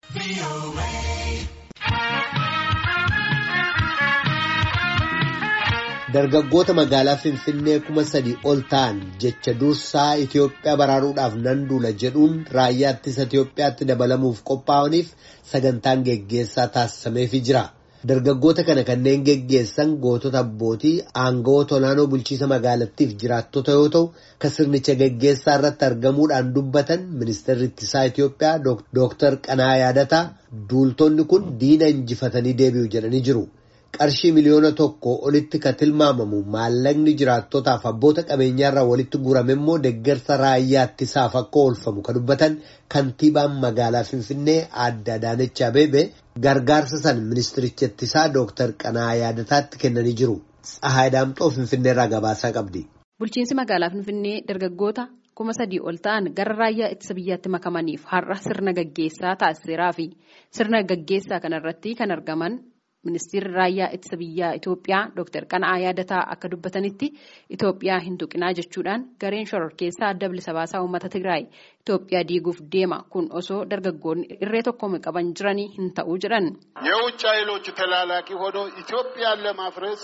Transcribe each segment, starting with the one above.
Dargaggoota magaalaa Finfinnee kuma sadii ol ta'an jecha dursaa Itoophiyaa baraaruudhaaf nan duula jedhuun raayyaa ittisa Itoophiyaatti dabalamuuf qophaa'aniif sagantaan geggeessaa taasisameefii jira. Dargaggoota kana kanneen geggeessan gootota abbootii aangawoota olaanoo bulchiisa magaalattiif jiraattota yoo ta'u, kan sirnicha geggeessaa irratti argamuudhaan dubbatan ministeerri ittisaa Itoophiyaa Dooktar Qanaa Yaadataa duultonni kun diina injifatanii deebi'u jedhanii jiru. qarshii miliyoona tokko olitti kan tilmaamamu maallaqni jiraattotaaf abboota qabeenyaarraa walitti guurame immoo deeggarsa raayyaa ittisaaf akka oolfamu kan dubbatan kantiibaan magaalaa Finfinnee aadde Adaanech Abeebee gargaarsa san ministiricha ittisaa Dooktar Qanaa Yaadataatti kennanii jiru. Tsahaay Daamxoo Finfinneerraa gabaasaa qabdi. Bulchiinsi magaalaa Finfinnee dargaggoota kuma sadii ol ta'an gara raayyaa ittisa biyyaatti makamaniif har'a sirna gaggeessaa taasiseeraa fi sirna gaggeessaa kanarratti kan argaman. Ministeerri raayyaa ittisa biyyaa Itoophiyaa Dr. Qana'aa Yaadataa akka dubbatanitti Itoophiyaa hin tuqinaa jechuudhaan gareen shororkeessaa adda bilisa baasaa uummata Tigraay Itoophiyaa diiguuf deema kun osoo dargaggoonni irree tokkoon qaban jiranii hin ta'uu jedhan. የውጭ ኃይሎች ተላላኪ ሆኖ ኢትዮጵያን ለማፍረስ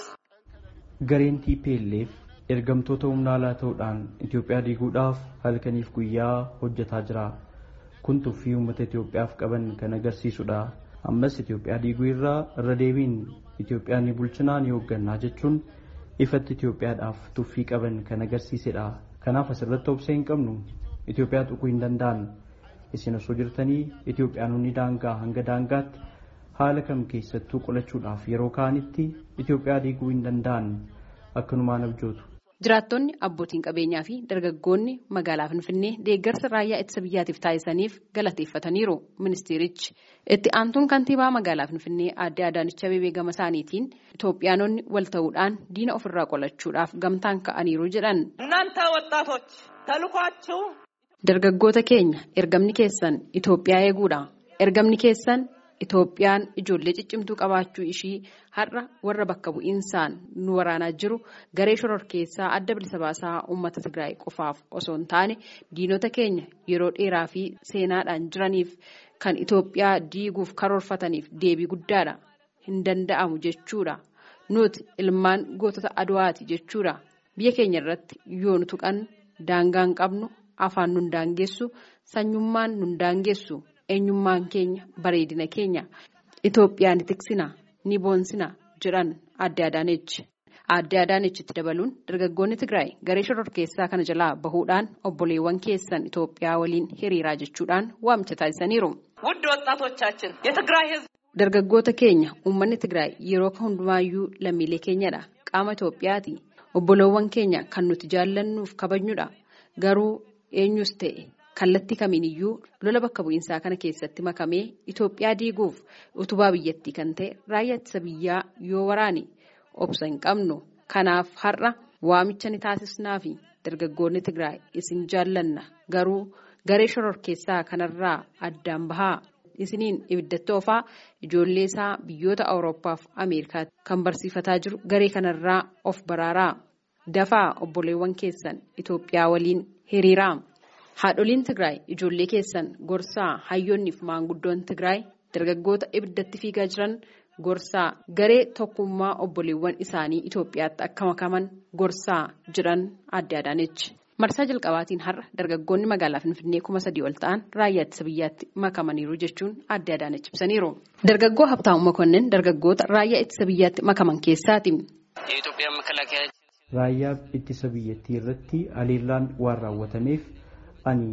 Gareen TPLF ergamtoota humna alaa ta'uudhaan Itoophiyaa diiguudhaaf halkaniif guyyaa hojjetaa jira. Kun tuffii uummata Itoophiyaaf qaban kan agarsiisudha. ammas Itoophiyaa diiguu irraa irra deebiin Itoophiyaa ni bulchinaa ni hooggannaa jechuun ifatti Itoophiyaadhaaf tuffii qaban kan agarsiisedha. Kanaaf asirratti obsee hin qabnu Itoophiyaa tuquu hin danda'an. Isin osoo jirtanii Itoophiyaanonni daangaa hanga daangaatti haala kam keessattuu qolachuudhaaf yeroo ka'anitti Itoophiyaa diiguu hin danda'an akkanumaan abjootu. Jiraattonni abbootiin qabeenyaa fi dargaggoonni magaalaa Finfinnee deeggarsa raayyaa ittisa biyyaatiif taasisaniif galateeffataniiru ministeerichi. Itti aantuun kantiibaa magaalaa Finfinnee aadde Adaanech Abeebee gama isaaniitiin Itoophiyaanonni wal ta'uudhaan diina ofirraa qolachuudhaaf gamtaan ka'aniiru jedhan. እናንተ ወጣቶች ተልኳችሁ Dargaggoota keenya ergamni keessan Itoophiyaa eeguudha. Ergamni keessan Itoophiyaan ijoollee ciccimtuu qabaachuu ishii har'a warra bakka bu'iinsaan nu waraanaa jiru garee shororkeessaa adda bilisa baasaa uummata Tigraay qofaaf osoo hin taane diinota keenya yeroo dheeraa fi seenaadhaan jiraniif kan Itoophiyaa diiguuf karoorfataniif deebii guddaadha. Hin danda'amu jechuudha. Nuti ilmaan gootota Aduwaati jechuudha. Biyya keenya irratti yoo nu tuqan daangaa hin qabnu afaan nun daangessu sanyummaan nun daangessu. eenyummaan keenya bareedina keenya Itoophiyaa ni tiksina ni boonsina jedhan aadde Adaanechi. Aadde Adaanechitti dabaluun dargaggoonni Tigraay garee shororkeessaa kana jalaa bahuudhaan obboleewwan keessan Itoophiyaa waliin hiriiraa jechuudhaan waamicha taasisaniiru. ውድ ወጣቶቻችን የትግራይ ህዝብ Dargaggoota keenya uummanni Tigraay yeroo hundumaayyuu lammiilee keenyadha. Qaama Itoophiyaati. Obboleewwan keenya kan nuti jaallannuuf kabajnudha. Garuu eenyus ta'e kallattii kamiiniyyuu lola bakka bu'iinsaa kana keessatti makamee Itoophiyaa diiguuf utubaa biyyattii kan ta'e raayyaa ittisa biyyaa yoo waraane obsa hin qabnu. Kanaaf har'a waamicha ni taasisnaa fi dargaggoonni Tigraay isin jaallanna garuu garee shororkeessaa kanarraa addaan bahaa. Isiniin ibiddatti oofaa ijoollee isaa biyyoota Awurooppaa fi Ameerikaatti kan barsiifataa jiru garee kanarraa of baraaraa. Dafaa obboleewwan keessan Itoophiyaa waliin hiriiraa. Haadholiin Tigraay ijoollee keessan gorsaa hayyoonnii fi maanguddoon Tigraay dargaggoota ibiddatti fiigaa jiran gorsaa garee tokkummaa obboleewwan isaanii Itoophiyaatti akka makaman gorsaa jiran aadde Adaanechi. Marsaa jalqabaatiin har'a dargaggoonni magaalaa Finfinnee kuma sadii ol ta'an raayyaa ittisa biyyaatti makamaniiru jechuun aadde Adaanechi ibsaniiru. Dargaggoo Habtaamuu Makonnin dargaggoota raayyaa ittisa biyyaatti makaman keessaati. የኢትዮጵያ መከላከያ Raayyaa ittisa biyyattii irratti haleellaan waan raawwatameef ani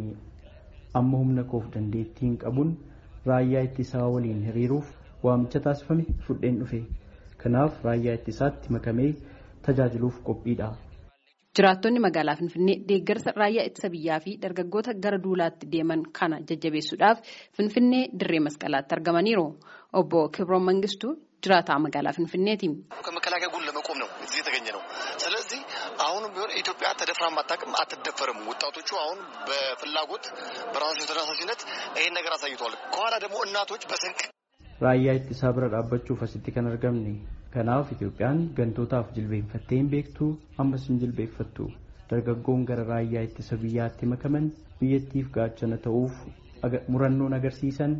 amma humna koof dandeettiin qabuun raayyaa ittisaa waliin hiriiruuf waamicha taasifame fudheen dhufe. Kanaaf raayyaa ittisaatti makamee tajaajiluuf qophiidha. Jiraattonni magaalaa Finfinnee deeggarsa raayyaa ittisa biyyaa fi dargaggoota gara duulaatti deeman kana jajjabeessuudhaaf Finfinnee dirree masqalaatti argamaniiru. Obbo Kibroon Mangistuu jiraataa magaalaa Finfinneeti. ከመከላከያ ጎን ለመቆም ነው እዚህ የተገኘ ነው። ስለዚህ አሁንም ቢሆን ኢትዮጵያ ተደፍራም አታውቅም፣ አትደፈርም። ወጣቶቹ አሁን በፍላጎት በራሳቸው ተነሳሽነት ይሄን ነገር አሳይተዋል። ከኋላ ደግሞ እናቶች በስንቅ Raayyaa ittisaa bira dhaabbachuuf asitti kan argamne. Kanaaf Itoophiyaan gantootaaf jilbeenfattee hin beektu ammas hin jilbeeffattu. Dargaggoon gara raayyaa ittisa biyyaatti makaman biyyattiif gaachana ta'uuf aga- murannoon agarsiisan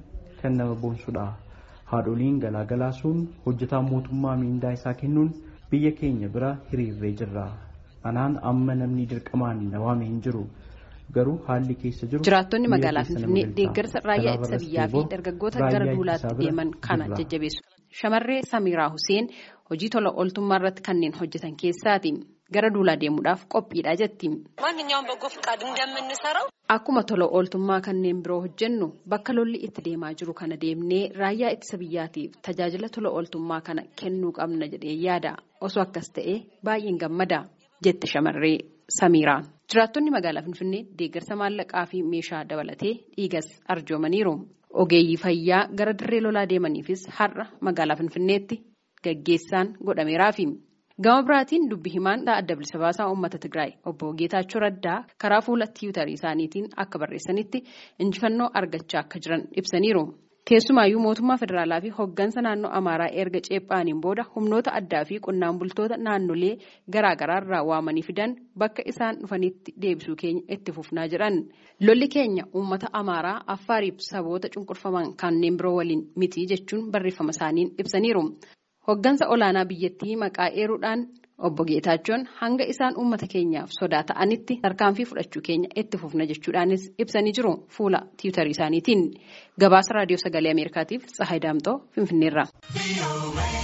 kan nama boonsudha. Haadholiin galaagalaa sun hojjetaan mootummaa miindaa isaa kennuun biyya keenya bira hiriirree jirra. Anaan amma namni dirqamaan na waame hin jiru. Garuu haalli keessa jiru. Jiraattonni magaalaa Finfinnee deeggarsa raayyaa ittisa biyyaa fi dargaggoota gara duulaatti deeman kana jajjabeessu. Shamarree Samiraa Huseen hojii tola ooltummaa irratti kanneen hojjetan keessaati. Gara duulaa deemuudhaaf qophiidha jetti. ማንኛውም በጎ ፍቃድ እንደምንሰራው Akkuma tola ooltummaa kanneen biroo hojjennu bakka lolli itti deemaa jiru kana deemnee raayyaa ittisa biyyaatiif tajaajila tola ooltummaa kana kennuu qabna jedhee yaada. Osoo akkas ta'e baay'een gammada jette shamarree Samiiraan. Jiraattonni magaalaa Finfinnee deeggarsa maallaqaa fi meeshaa dabalatee dhiigas arjoomaniiru. Ogeeyyii fayyaa gara dirree lolaa deemaniifis har'a magaalaa Finfinneetti gaggeessaan godhameeraafi. Gama biraatiin dubbi himaan adda bilisa baasaa uummata Tigraay obbo Geetaachoo Raddaa karaa fuula tiwutarii isaaniitiin akka barreessanitti injifannoo argachaa akka jiran ibsaniiru. Keessumaayyuu mootummaa federaalaa fi hooggansa naannoo Amaaraa erga ceephaaniin booda humnoota addaa fi qonnaan bultoota naannolee garaagaraa irraa waamanii fidan bakka isaan dhufanitti deebisuu keenya itti fufnaa jedhan. Lolli keenya uummata Amaaraa Affaariif saboota cunqurfaman kanneen biroo waliin miti jechuun barreeffama isaaniin ibsaniiru. Hooggansa olaanaa biyyattii maqaa eeruudhaan obbo Geetaachoon hanga isaan uummata keenyaaf sodaa ta'anitti tarkaanfii fudhachuu keenya itti fufna jechuudhaanis ibsanii jiru fuula tiwutarii isaaniitiin. Gabaasa raadiyoo sagalee Ameerikaatiif Tsahaay Daamxoo Finfinneerraa.